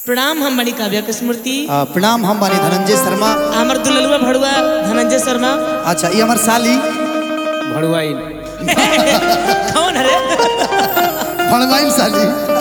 प्रणाम हम बनी काव्या की स्मृति आ, प्रणाम हम बानी धनंजय शर्मा हमर दुललुआ भड़ुआ धनंजय शर्मा अच्छा ये हमार साली भड़ुआइन कौन है भणवाइन साली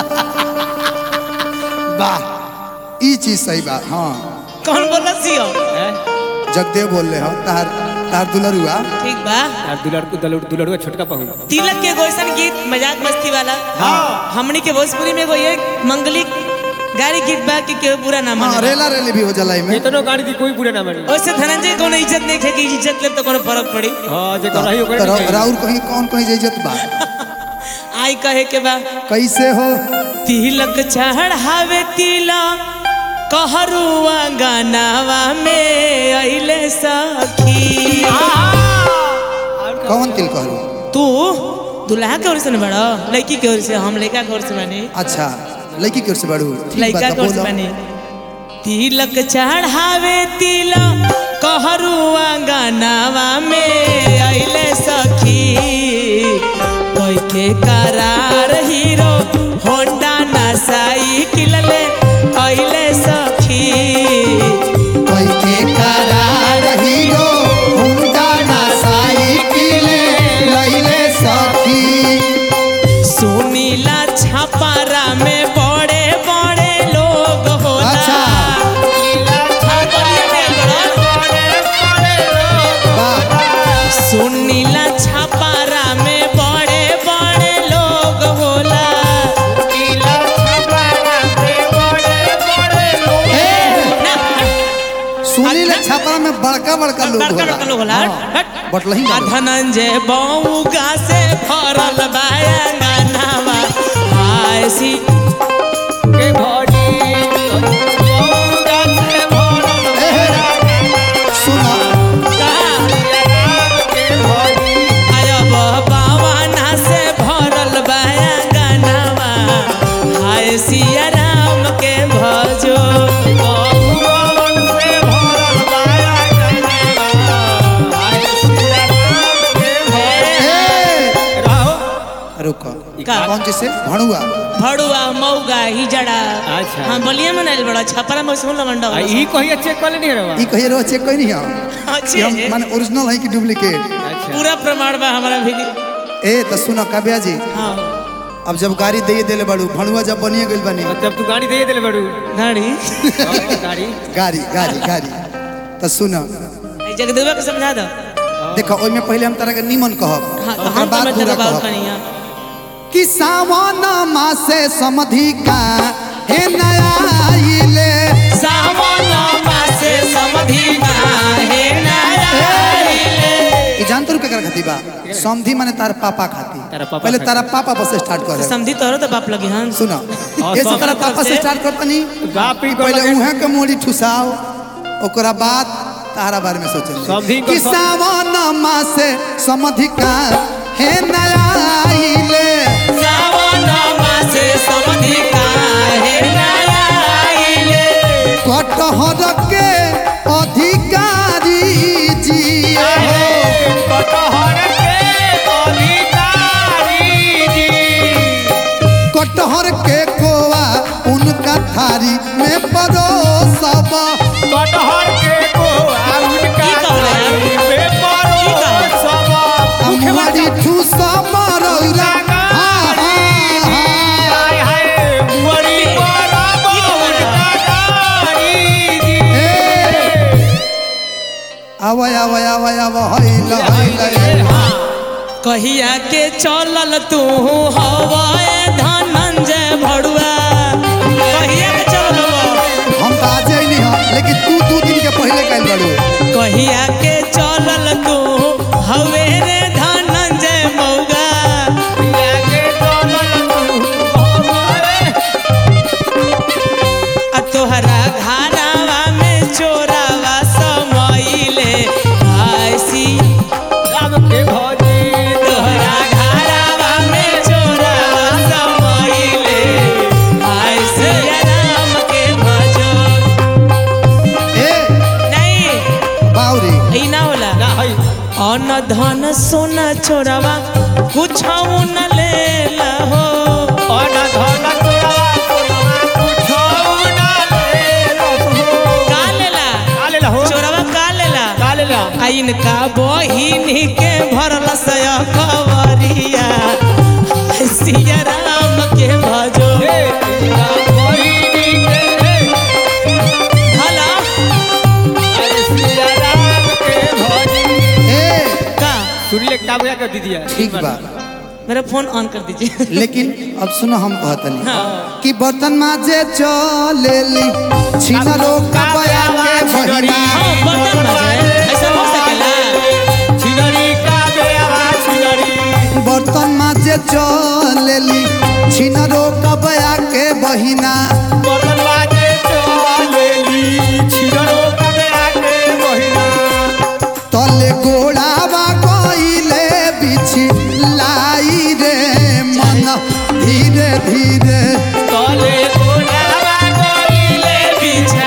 वाह ई चीज सही बा हाँ कौन बोला सियो जगदेव बोल रहे हो तार तार दुलरुआ ठीक बा यार दुलड़ दुलड़ दुलड़ुआ छोटका पहुँ तिलक के गोइसन गीत मजाक मस्ती वाला हमनी के भोजपुरी में एगो ये मंगलिक गाड़ी गीत बा कि केहू बुरा ना हाँ माने रेला रेली भी हो जाला में इतनो गाड़ी की कोई बुरा ना मानी ओसे धनंजय कोनो इज्जत नहीं है कि इज्जत ले तो कोनो फर्क पड़ी हाँ जे कर रही ओकरे तो नहीं राउर कहीं कौन कहीं इज्जत बा आई कहे के बा कैसे हो तिलक चढ़ावे तिलक कहरुआ गानावा में अइले सखी कौन तिल करू तू दुल्हा के ओर से न बड़ा लड़की के ओर से हम लड़का के ओर से बने अच्छा लड़की की ओर से बढ़ू ठीक लड़का बात के ओर से बोलो बने तिलक चढ़ावे तिलक कहरुआ गानावा में अइले सखी कोई के करार हीरो होंडा ना साइकिल ले अइले सखी कोई के करार हीरो हुंडा ना साइकिल लइले सखी सुनीला छापारा में बड़े बड़े लोग होला अच्छा। हाँ, बोलिए ना, वाह सुनीला छापारा में बड़े बड़े लोग होला ना, सुनी ले छापरा में बड़का बड़का लोग बड़का होला बड़का लोग होला हाँ, हट। बटलही आ वाला। धनंजय बउगा से भरल बायांगनावा हाय सी के भड़ी ए, सुनो आयब बावाना से भरल बायांगनावा हाय सिया राम के भजो ए, रुको का? कौन चीज से भणुआ भड़ुआ मऊगा हिजड़ा अच्छा। हाँ बोलिए मनाइल बड़ा छपरा में सुन लमंडा आ ई कहिया चेक कर लेनी रवा ई कहिए रो चेक कोई नहीं हो अच्छे कि हम माने ओरिजिनल है कि डुप्लीकेट अच्छा पूरा प्रमाण बा हमारा भी ए तो सुनो काव्या जी हाँ अब जब गाड़ी दे देले बड़ू भणुआ जब बनिए गइल बनी जब तू गाड़ी दे देले बड़ू गाड़ी हाँ, गाड़ी गाड़ी गाड़ी गाड़ी तो सुनो आई जगदेवा के समझा दो देखो ओइ में पहले हम तरह के निमन कहब हाँ तो ओकर हम तो बाद मैं पूरा तेरा बात कहब करिया कि सावन मासे समधि का हे नया आइले सावन मासे समधि काहे नारायले ई जानत रुके कर खाती बा समधि माने तार पापा खाती तारा पापा पहले खाती। तारा पापा बस स्टार्ट करे समधि तोहरो तो बाप लगे हन सुनो हाँ, ये से सब तारा तरफ पापा से से। स्टार्ट करता नहीं बाप ही पहले कर उहे के मोड़ी ठुसाओ ओकरा बाद तारा बारे में सोचल समधि को कि सब- सावन मासे समधि का हे नया आइले सावन मासे समधि काहे नारायले कटहर के अधिकारी जी हो कटहर के कोवा उनका थारी में परोसब हमारी ठूसब रौरा हाँ, हाँ, हाँ। आवा आवा आवा आवा हैला हैला कहिया के चलल तू हवाए धनंजय भड़ुआ कहिया के चलल हवा? हम तो आज ही नहीं हम लेकिन तू दू दिन के पहले कल बड़ू कहिया के चलल तू हवे रे धनंजय मौगा आ तोहरा घारावा में चोरावा समइले आइसी तोहरा घारावा में चोरावा समइले आइसी राम के भजो ए नहीं बाउरी ई ना होला अन धन सोना छोरावा कुछ न ले हो धन धन तोरा काम क्या कर दीजिए ठीक बा मेरा फोन ऑन कर दीजिए लेकिन अब सुनो हम कहतनी कि बर्तन माजे चलेली छिनरो का बया के बहिना हाँ बर्तन माजे ऐसा हो सकेला छिनरी का बेवा छिनरी बर्तन माजे चलेली छिनरो का बया के बहिना बर्तन बाजे चलेली छिनरो का बेवा के बहिना तले गोड़ावा कइले बिछि लाई रे मन धीरे धीरे तले कोलावा कोइले पीछे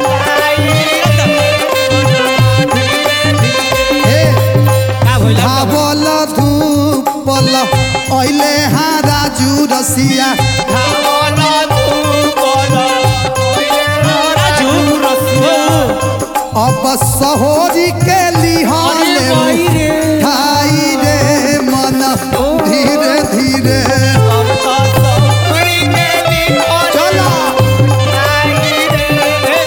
हे का भइला धावल धूपल अइले हाँ राजू रसिया धावल धूपल राजू ओ, अब सहोरी के लिहाले भाई रे ठाई रे मन धीरे धीरे अब तो सौरी के निकल चलो आई रे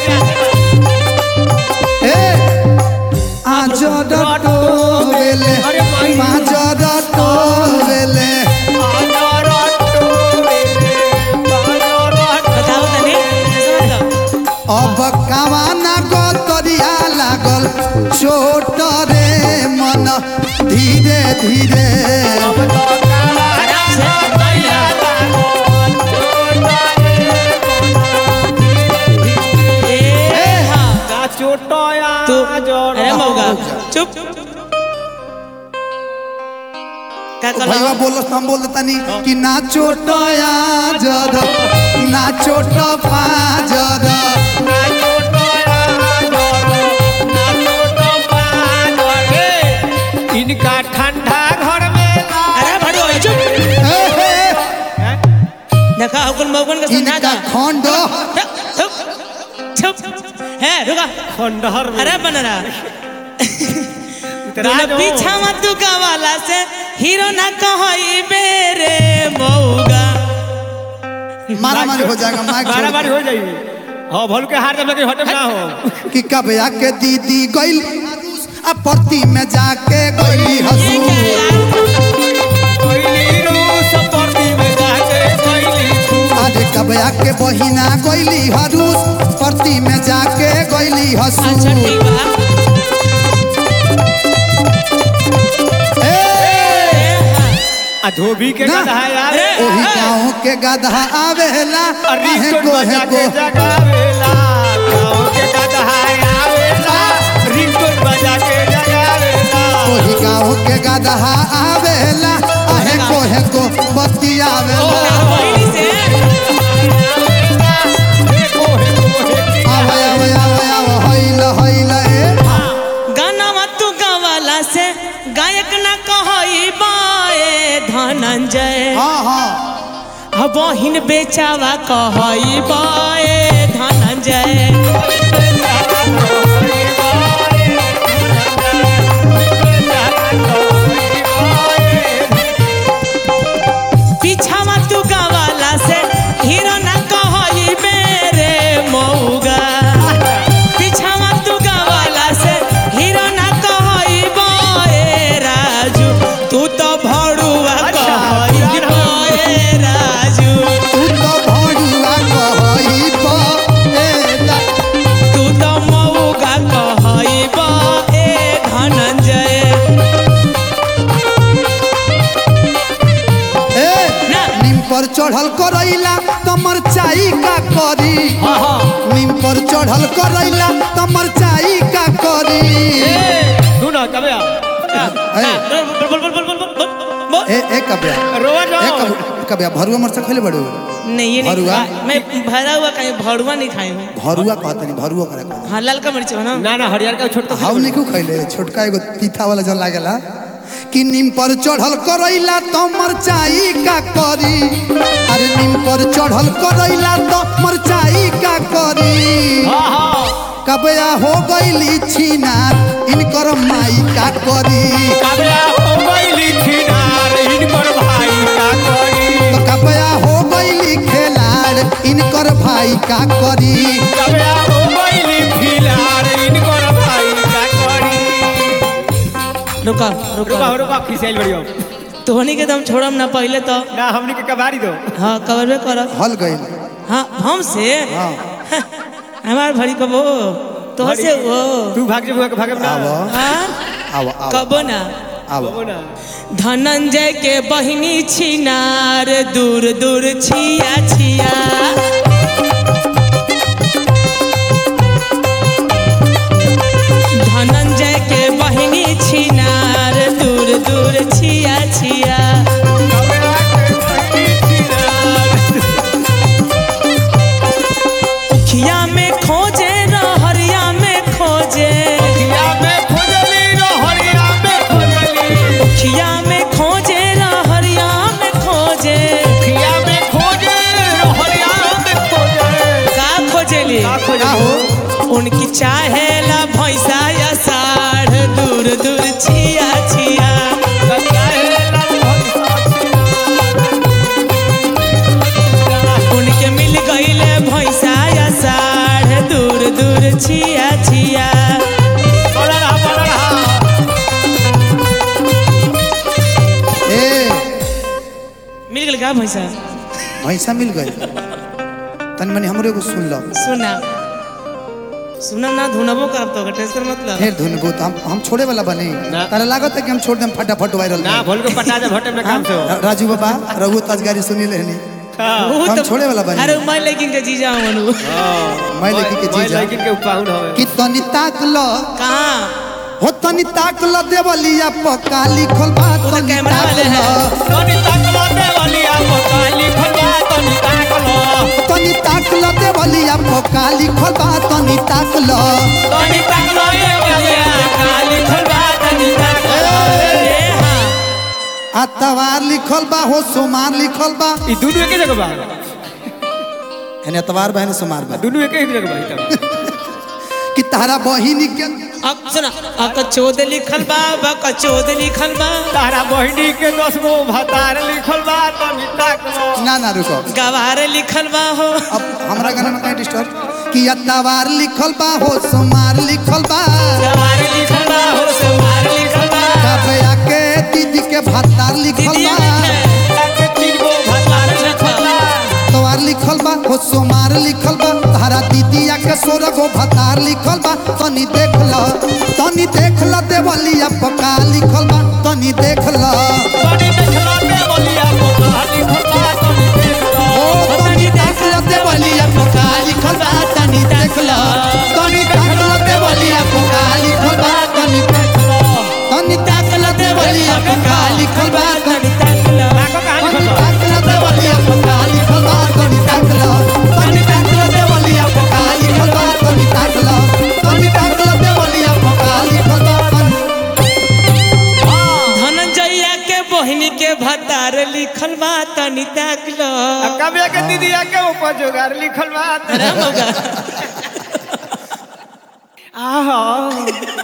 ए आज डटोवेले अरे भाई। माज डटोवेले आदर टोले बादर बताओ तनी ऐसा बताओ अब कावाना गतरिया लागल चोट रे मन धीरे धीरे अब तो काला आराम से बढ़िया ए हाँ का चोटया तू जड़ अरे मौगा चुप क्या कर भैया बोलो हम बोल तनी कि ना चोट जर ना चोट पाजर ना चोटया जड़ ना चोट पाजर इनका ठंडा घर में ला अरे भड़ो चुप ए, हे, देखा हुकुन मौकुन का समझा इनका जा खंड चुप चुप है रुका खंडहर में अरे बन रहा उतरा दो। पीछा मत दुका वाला से हीरो ना कहोई बेरे मौगा मारा मारी हो जाएगा माइक बारह छोड़ बार हो जाएगी हाँ भल के हार जब लगे हटम ना हो कि कब आके दीदी गइल आ परती में जाके गइली ये हसू क्या यार कोइली रूस परती में जाके कोइली छू अरे कब आके बहिना गइली हरूस परती में जाके गइली हसू अच्छा ठीक बा ए, ए, हाँ। आ धोबी के ना। गधा यार ए, ओही ए, गाँव के गधा आवेला अरे आहे रिंगटोन कोहे बजा को के जगावेला गाँव के गधा आवेला रिंगटोन बजा के जगावेला ओही गाँव के गधा आवेला आहे कोहे को ओ, बतियावेला बहिनी से देखो हे कोहे आवे आवे आवे आवे हइल हइल ए गाना मत गावाला से गायक ना कहोई बाए धनंजय हाँ हाँ अब बहिन बेचावा कहोई बाए धनंजय पीछावा तू गावाला से हीरो ना कहोई मेरे मौगा पीछावा तू गावाला से हीरो ना कहोई बाए राजू तू तो भड़ुआ कहोई बाए राजू तू तो भड़ुआ कहई पएला तू तो मौगा कहोई बाए धनंजय ए ना। नीम पर चढ़ल करैला त मरचाई का करी नीम पर चढ़ल करैला त मरचाई का करी तू ना कबे आ ए बोल बोल बोल बोल बोल बोल बोल ए ए कबिया रोवा ए जाओ कब- कबिया भरुआ मरचा खइले बड़ू नहीं ये नहीं भरुआ? खा- मैं भरा हुआ कहीं भरुआ नहीं खाई हूँ भरुआ कहतनी भरुआ करे कहतनी हाँ ललका मिर्च बना ना ना हरियर का छोट हाउ नहीं क्यों खइले छोटका एगो तीखा वाला जल लागेला कि नीम पर चढ़ल करैला त मरचाई का करी अरे नीम पर चढ़ल करैला त मरचाई का करी हाँ हाँ कबया हो गईली छिनार इनकर माई का करी कबे हो गईली छिनार इनकर भाई का करी तो कबया हो गईली खेलाड़ इनकर भाई का करी कबे हो गईली फिलार इनकर भाई का करी रुका रुका रुका हो रुका खिसियाल बढ़ियो तोहनी के दम छोड़म ना पहले तो ना हमनी के कबारी दो हाँ कवरबे करब हल गई हाँ हमसे हाँ हमार भरी कबो तो से वो तू भाग जे भाग भागे ना आवा हाँ आवा आवा कबो ना आवा हो ना धनंजय के बहिनी छिनार दूर दूर छिया छिया धनंजय के बहिनी छिनार दूर दूर छिया छिया उखिया में खोजे रहरिया में खोजे खिया में खोजली रो हरिया में खोजली उखिया में खोजे रहरिया में खोजे खिया में खोजे रो हरिया में खोजे का खोजेली का का खोजे हो उनकी चाहेला भैंसा या साढ़ दूर दूर छिया छिया उनके मिल गईले भैंसा या साढ़ दूर दूर छिया छिया ए मिल गई का भैंसा भैंसा मिल गई तन मनी हमरे को सुन लो सुना सुना ना धुनबो करब तो टेंशन मतलब फिर धुनबो तो हम हम छोड़े वाला बने ना। तारा लागत है कि हम छोड़ देम फटाफट वायरल ना भोल को पटा दे भट्टे में काम से हो राजू बाबा रघु तजगारी सुनी लेनी वो हम छोड़े वाला बनी। अरे मैं लेकिन के जीजा हूं मनु मैं लेकिन के मैं जीजा। लेकिन के उपाहुन हवे कि तनी ताक लो कहाँ हो तनी ताक लो देवलिया पक्का लिखल बा तो तनी कैमरा ताक वाले हैं। लो तनी ताकलो दे वाली आपको काली खलवा तनी ताकलो तनी ताक लो देवलिया पक्का लिखल बा तनी ताक लो तनी ताकलो ये वाली काली खलवा तनी ताकलो ए हाँ आ तवार लिखल बा हो सोमार लिखल बा ई दुनु एके जगह बा एने तवार बा एने सोमार बा दुनु एके ही जगह बा ई त कि तारा बहिनी के अब सुना अक चोद लिखल बा बक चोद लिखल बा तारा बहिनी के दस गो भतार लिखल बा तनी ताकलो ना ना रुको गवार लिखल बा हो अब हमरा गाना में कहीं डिस्टर्ब कि या तवार लिखल बा हो सोमार लिखल बा गवार लिखल बा हो सवार लिखल बा कबया के दीदी के भत्तार लिखल दीदी बा ताके तीन गो भतार लिखल बा तवार लिखल बा हो सोमार लिखल बा तारा दीदिया के सोर गो भतार लिखल बा तनी देख ल तनी देख ल देवलिया पका लिखल बा तनी देख ल तनी देखलो दे वाली आपको काली खलवा तनी देखलो ओ तनी देख ल देवलिया पका लिखल बा तनी देख ल तनी देख ल देवलिया पका लिखल बा तनी देख ल तनी देख ल देवलिया पका लिखल बा तनी तक लो ताको कहानी तनी खलवा देख ल देवलिया पका लिखल बा तनी देख ल तनी देख ल देवलिया पका लिखल बा तनी देख ल तनी देख ल देवलिया पका लिखल बा तनी धनंजया के बहिनी के भतार लिखल बा तनी ताक लो कबे के दीदिया के ऊपर जोगार लिखल बा राम होगा आहा